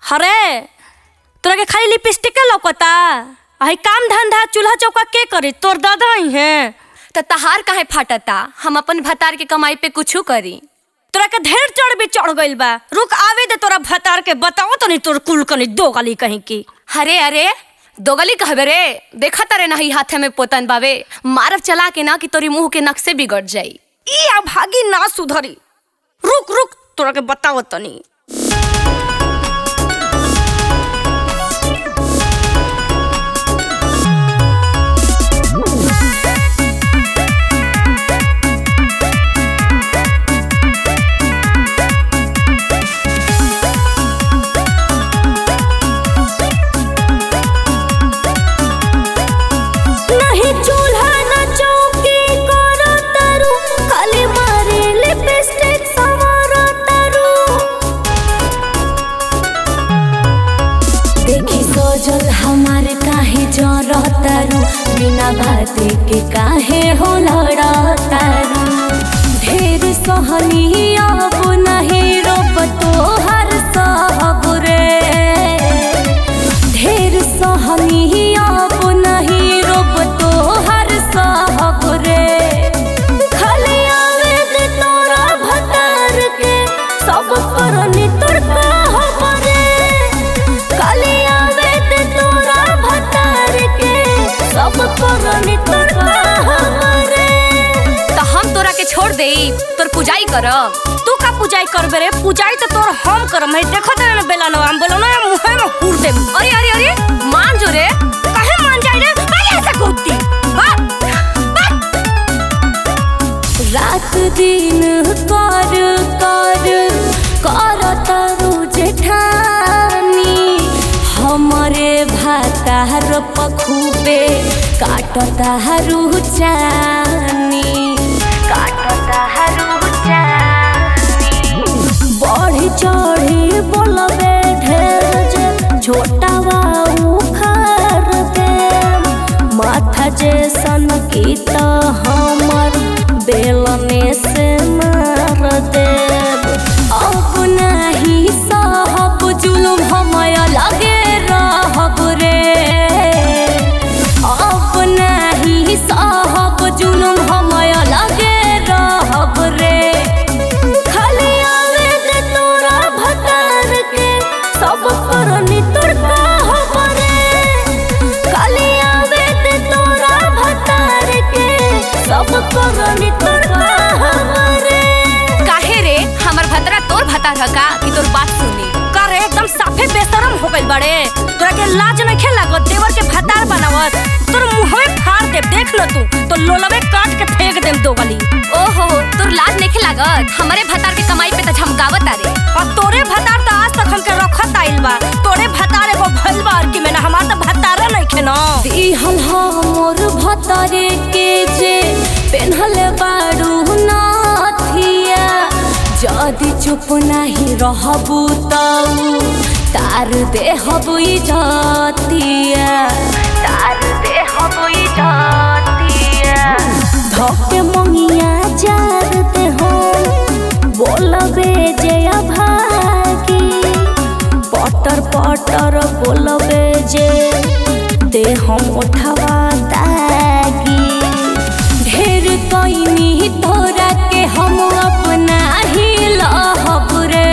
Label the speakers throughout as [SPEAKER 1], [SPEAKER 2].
[SPEAKER 1] हरे तोरा के खाली लिपस्टिक के लौकता आई काम धंधा चूल्हा चौका के करे तोर दादा ही है
[SPEAKER 2] त तहार काहे फाटता हम अपन भतार के कमाई पे कुछू करी
[SPEAKER 1] तोरा के ढेर चढ़ भी चढ़ गइल बा रुक आवे दे तोरा भतार के बताओ तो नहीं तोर कुल कनी दो गली कहीं की
[SPEAKER 2] अरे अरे दोगली कहबे रे देखा तारे नहीं हाथे में पोतन बावे मारब चला के ना कि तोरी मुंह के नक्शे बिगड़ जाई
[SPEAKER 1] ई अभागी ना सुधरी रुक रुक तोरा के बताओ तनी नहीं चूल्हा ना चौकी करो तारू खाली मारे लिपस्टिक सवारो तारू देखी सोजल हमारे काहे जरो तारू बिना बाते के काहे हो लड़ा तारू ढेर सहनी अब नहीं रोब तोहर सब रे ढेर सहनी अब नहीं रोब तोहर सब रे खाली आवे दे तोरा भतार के सब करनी तोर कहब रे खाली आवे दे तोरा भतार के सब करनी तोर कहब रे
[SPEAKER 2] त हम तोरा के छोड़ देई तोर पूजाई करब
[SPEAKER 1] तू का पूजाई करबे रे पूजाई तो तोर हम करम है देखो तेरे ना बेला ना हम बोलो ना मुहे में हुर दे
[SPEAKER 2] अरे अरे अरे मान जो रे
[SPEAKER 1] काहे मान जाई रे भाई ऐसे कुत्ती रात दिन कर कर कर तरु जेठानी हमरे भातार पखुबे काटता हरू चानी काटता हरू चानी बढ़ी चढ़ी बोलबे ढेर जे छोटा बाऊ खार दे माथा जे सन की त हमर बेलने से मार देब अब नहीं सहब जुलुम हमय लगे रहब रे अब नहीं सहब जुलुम हमय लगे रहब रे खाली आवे दे तोरा भतार के सब करनी तोर कहब रे खाली आवे दे तोरा भतार के सब करनी तोर कहब रे
[SPEAKER 2] काहे रे हमर भतरा तोर भतार हका कि तोर बात सुनी
[SPEAKER 1] करे एकदम साफे बेशरम हो गइल बड़े तोरा के लाज नहीं लागत देवर के भतार बनावत तोर मुंहवे फाड़ दे देख ल तू तो लोलवे काट के फेंक देम दो गली
[SPEAKER 2] ओहो तोर लाज नेखे लागत हमरे भतार के कमाई पे त झमकावत तारे
[SPEAKER 1] और तोरे भतार तो आज तक हमके रखत आइल बा तोरे भतार एगो भइल बा और कि मैंने हमार तो भतार नहीं खेनो दिहल हमर भतारे के जे पेन्हले बाड़ू नाथिया जदि चुप नहीं रहबू तऊ तार देहबू इजतिया तार देहबू इजतिया धके मंगिया जार दे हो बोलबे जे अभागी पटर पटर बोलबे जे दे हम उठवा तागी ढेर कइनी तोरा के हम अपना ही लहब रे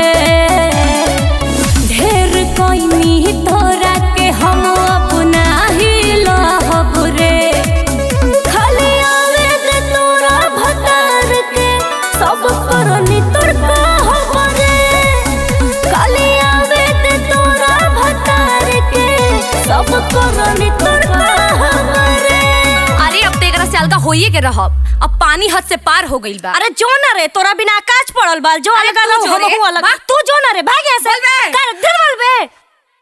[SPEAKER 1] ढेर कइनी तोरा के हम अपना ही लहब रे खाली आवे दे तोरा भतार के सब करनी तोर कहब रे खाली आवे दे तोरा भतार के सब करनी तोर कहब रे
[SPEAKER 2] अरे अब तो एकरा से अलगा होइए के रहब अब पानी हद से पार हो गइल बा
[SPEAKER 1] अरे जो ना रे तोरा बिना आकाश पड़ल बा जो
[SPEAKER 2] अरे
[SPEAKER 1] अलग
[SPEAKER 2] तू
[SPEAKER 1] अलग
[SPEAKER 2] जो रे,
[SPEAKER 1] हम अलग
[SPEAKER 2] भाग।
[SPEAKER 1] तू जो ना रे भाग ऐसे
[SPEAKER 2] बोल बे।
[SPEAKER 1] कर दिल बोल बे